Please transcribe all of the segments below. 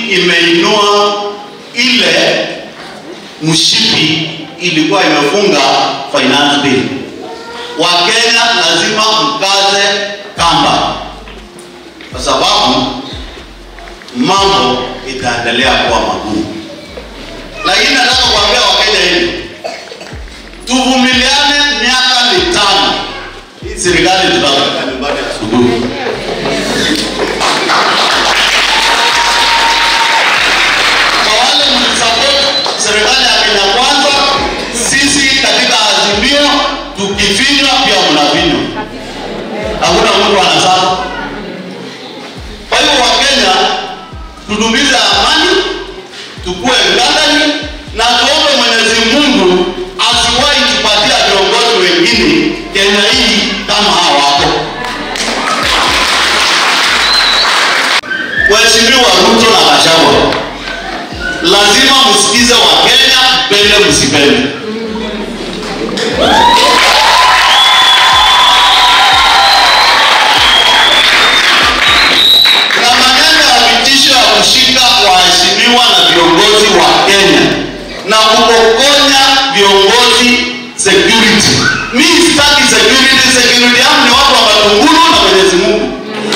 imeinua ile mshipi ilikuwa imefunga finance bill. Wakenya lazima mkaze kamba, kwa sababu mambo itaendelea kuwa magumu. Lakini nataka kuambia Wakenya hivi, tuvumiliane miaka mitano. Hii serikali tutaweka nyumbani asubuhi. Kwa wale mlisupport serikali ya Kenya Kwanza, sisi katika Azimio tukifinywa pia mnafinywa, hakuna mtu anasahau. Kwa hivyo Wakenya, tudumize amani, tukue ngangari na tuombe Mwenyezi Mungu asiwahi tupatia viongozi wengine Kenya hii kama hawa hapo. Waheshimiwa Ruto na Gachagua, lazima msikize Wakenya, pende msipende. Kuna maneno ya vitisho ya kushika waheshimiwa na viongozi wa Kenya na kupokonya viongozi security. Mi sitaki security, security yangu ni watu wa Matungulu na Mwenyezi Mungu.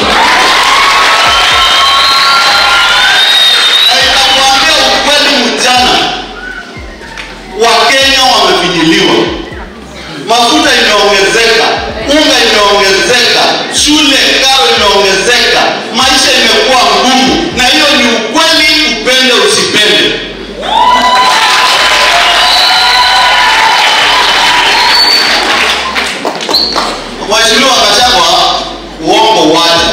Na nitakuambia ukweli mchana, Wakenya wamefinyiliwa, mafuta imeongezeka, unga imeongezeka, shule karo imeongezeka, maisha imekuwa ngumu, na hiyo ni ukweli, upende usipende. Mheshimiwa Gachagua, uongo waje.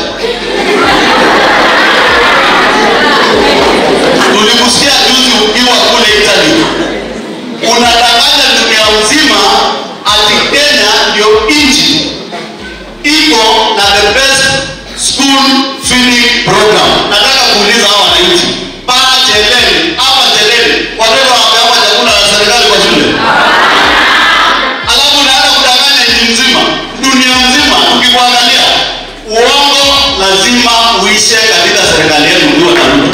Tulikusikia juzi ukiwa kule Italy, unadanganya dunia mzima ati Kenya ndio nchi iko na the best school feeding program. Nataka kuuliza hawa wananchi, paa cheleni hapa cheleni, watoto wapewa chakula na serikali kwa shule, alafu unaanza kudanganya nchi nzima, dunia nzima. Tukikuangalia uongo, lazima uishe katika serikali yenu ukiwa na Ruto.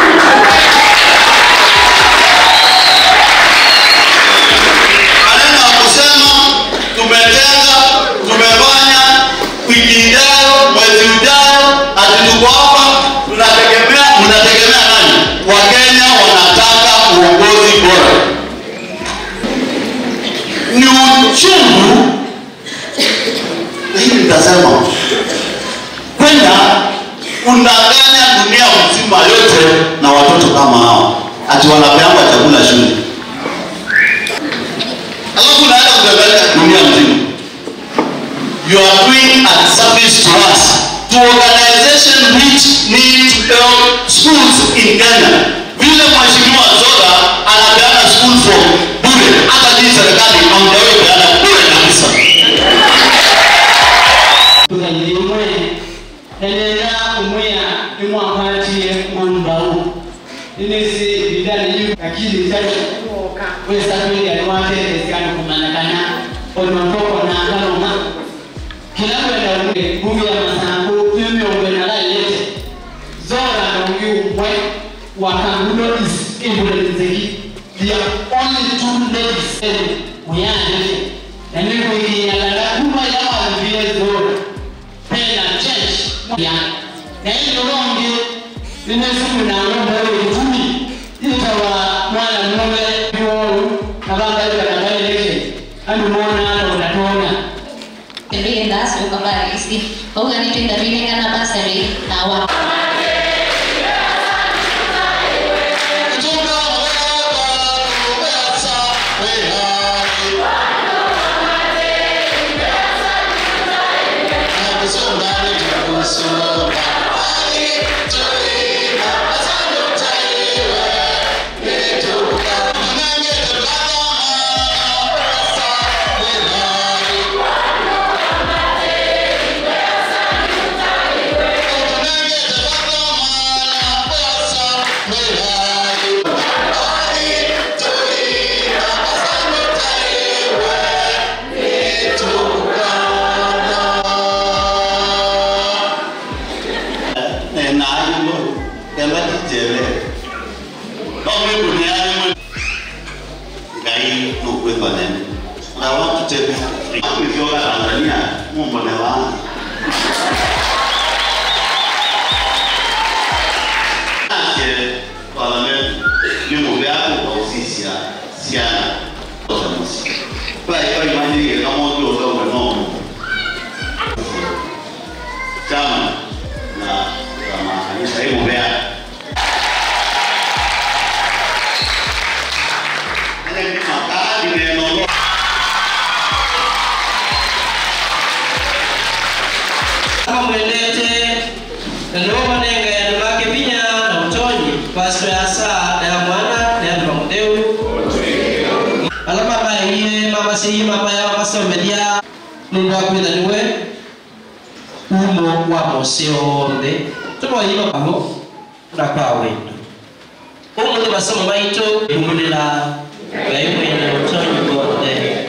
maneno ya kusema tumetenga, tumefanya wiki ijayo, mwezi ujao, ati tuko hapa, tunategemea. Mnategemea nani? Wakenya wanataka uongozi bora. Ni uchungu, lakini nitasema kwenda kundanganya dunia mzima yote na watoto kama hao, ati wanapeangwa chakula shule alafu unaenda kudanganya dunia mzima. You are doing a service to us, to organization which need to help schools in Kenya. Vile Mheshimiwa Zoga anapeana school from bure, hata hii serikali hamjawahi peana bure kabisa. imwe enera umwea imwakwatie ngumbau inesi bidani yu lakini tatu wesa kweli aliwate esikani kumanakana olwantoko na kaloma kilawenda umwe bunge ya masango mimi umwe na la yete zora na ungi umwe wakangulo is ibule nzeki they are only two ladies and we are different na mimi kuingiana kuma ya wavie zora pena church ya na hiyo rongi ninesimu na ngombe wewe tumi itawa mwana mume yo kabanga ile kana ile andu mona ndo unatona Pembeni ndasi ukabarisi. Oga ni twenda vile kana basari na wa. Thank chama na tunamaanisha hivyo Mbeya. Ile ni makadi neno kama mwendete naloma nenga ya ndumake vinya na utonyi pasito ya saa na ya mwana na ya nduma muteu alama baie mama siyi mama ya masomelia nundu akwitha niwe umo wa mose onthe tumoyima pamo na kwa wendo umuthi masomo maitu umulila ngai mwene utonyi wonthe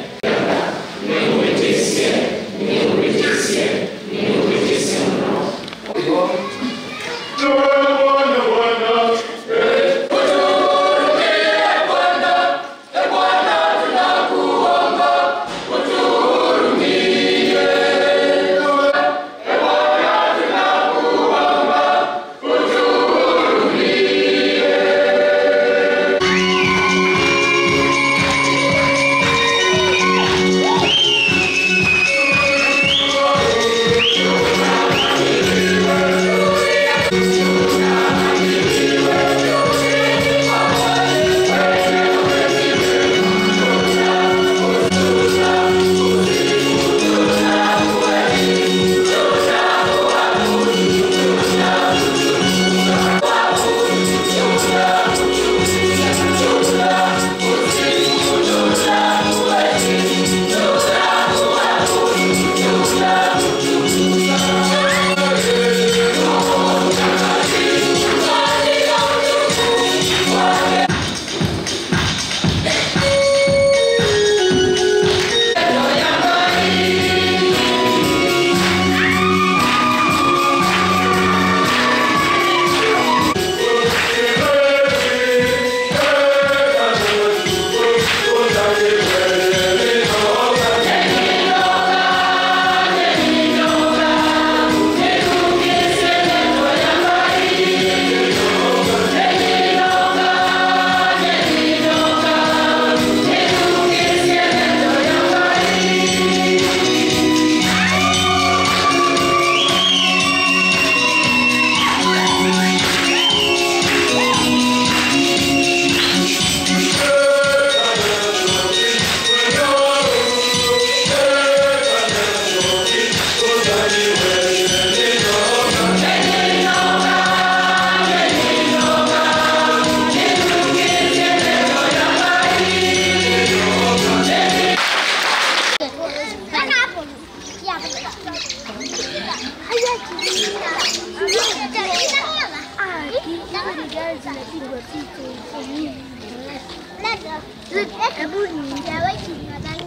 Hebu nijawahi nadhani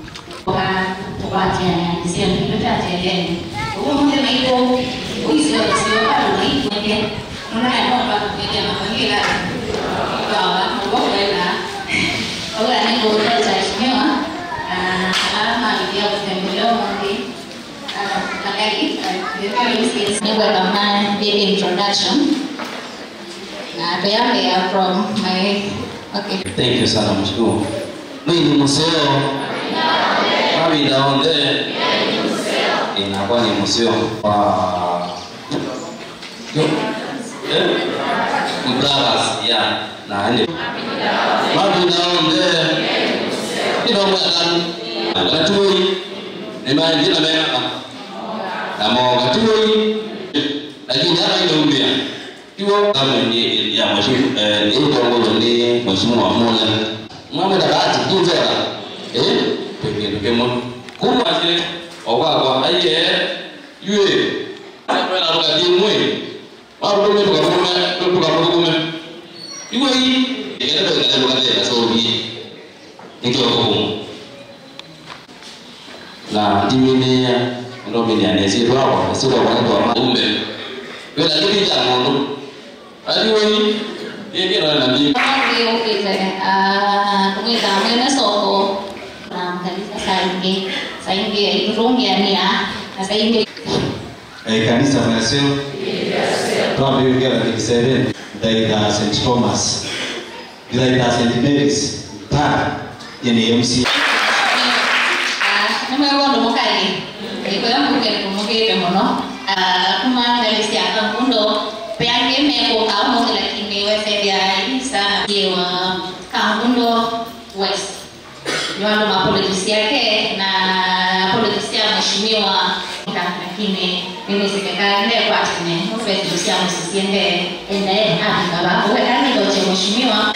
introduction. Uh, they are here from my okay. Thank you sana mshukuru. Mimi ni museo. Mami daonde. Inakuwa ni museo wa Yo. Eh? Mdaras ya na ende. Mami daonde. Ino mwana. Katui. Ni maji na mema. Na mo katui. Lakini hapa ndio mbia. Iwo kama ni ya mheshimiwa eh ni utongozo ni mheshimiwa mmoja. Mwana dabati kuzera. Eh? Pengine kemo. Kuma je okwakwa aye yue. Kwenda ruka dimwe. Wao ndio tukarume tukarume. Iwo hii ingine ndio ndio ndio so hii. Ndio hukumu. Na dimine ndio mimi anesi wao sio kwa kwa umbe. Wewe ndio jambo aliwe yeye ndio anabii kumwita mwene soko na kanisa saingi saingi irungiania na saingi Eh, kanisa mnasio twambi ugera 37 ndaitha St Thomas ndaitha St Mary's ta yene MC nimwe bondo mukai ikoya mukere kumugire muno kumaangalisia kangundo peange meko kaumo lakini wesevya sana wa kangundo west niwando mapolojisi yake na apolojisi ya mheshimiwa lakini mimi sikakaende kwatine mufesilusia musisiende endae abikaba wekanigoche mheshimiwa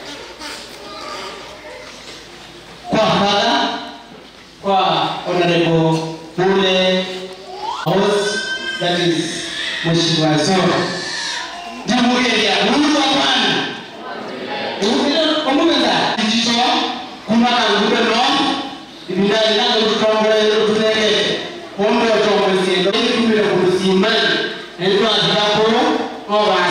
kwa fadha kwa honorable Mule House that is Mheshimiwa Zoro. Ndimugeria mundu wa Bwana. Ukile omumenda jicho kuma na ngube no ibinda ina kutongole tunege ombe otomwe siendo kumire kulusimani ndio azikapo oba